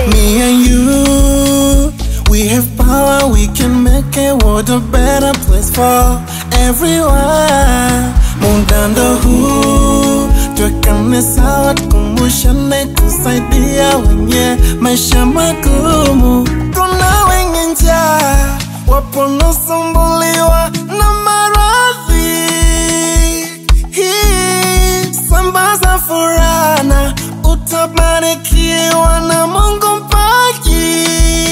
Me and you, we have power, we can make a world a better place for everyone. Muda ndo huu, tuwekane sawa, tukumbushane kusaidia wenye maisha magumu. Kuna wenye njaa, wapo wanaosumbuliwa na maradhi. Hii sambaza furaha na utabarikiwa na Mungu mpaji.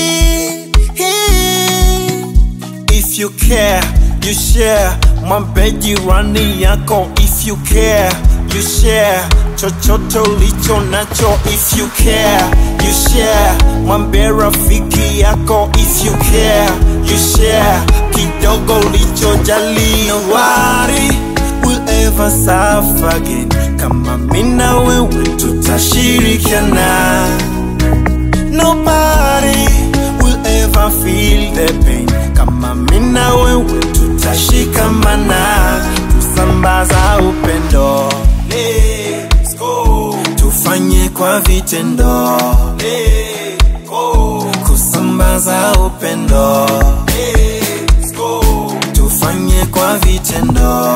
Hii If you care, you share. Mwambie jirani yako if you care, you share. Chochote ulicho nacho if you care, you share. Mwambie rafiki yako if you care, you share. Kidogo ulichojali nobody will ever suffer again. Kama mimi na wewe tutashirikiana Nobody will ever feel the pain kama mimi na wewe tutashikamana, tusambaza upendo. Let's go. Tufanye kwa vitendo. Let's go. Kusambaza upendo. Let's go. Tufanye kwa vitendo.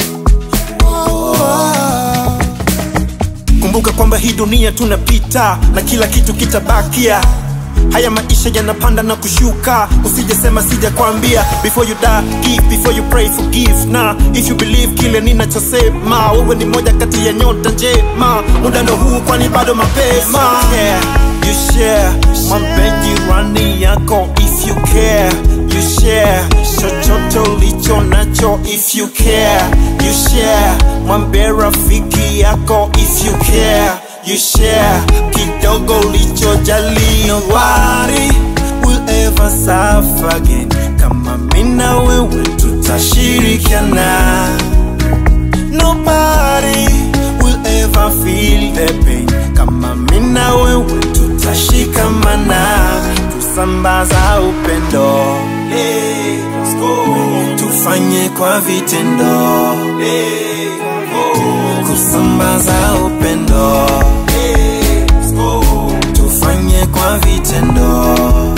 Kumbuka kwamba hii dunia tunapita na kila kitu kitabakia. Haya maisha yanapanda na kushuka, usijesema sijakwambia. Before you die, give, before you pray, forgive. Na if you believe kile ninachosema, wewe ni moja kati ya nyota njema. Muda ndo huu, kwani bado mapema. Yeah, you share, mwambie jirani yako if you care, you share. Chochote ulicho nacho if you care, you share. Mwambie rafiki yako if you care, you share. Kidogo ulichojali nobody will ever suffer again. Kama mimi na wewe tutashirikiana. Nobody will ever feel the pain. Kama mimi na wewe tutashikamana, tusambaza upendo. Let's go. Tufanye kwa vitendo. Let's go. Kusambaza upendo. Let's go. Tufanye kwa vitendo.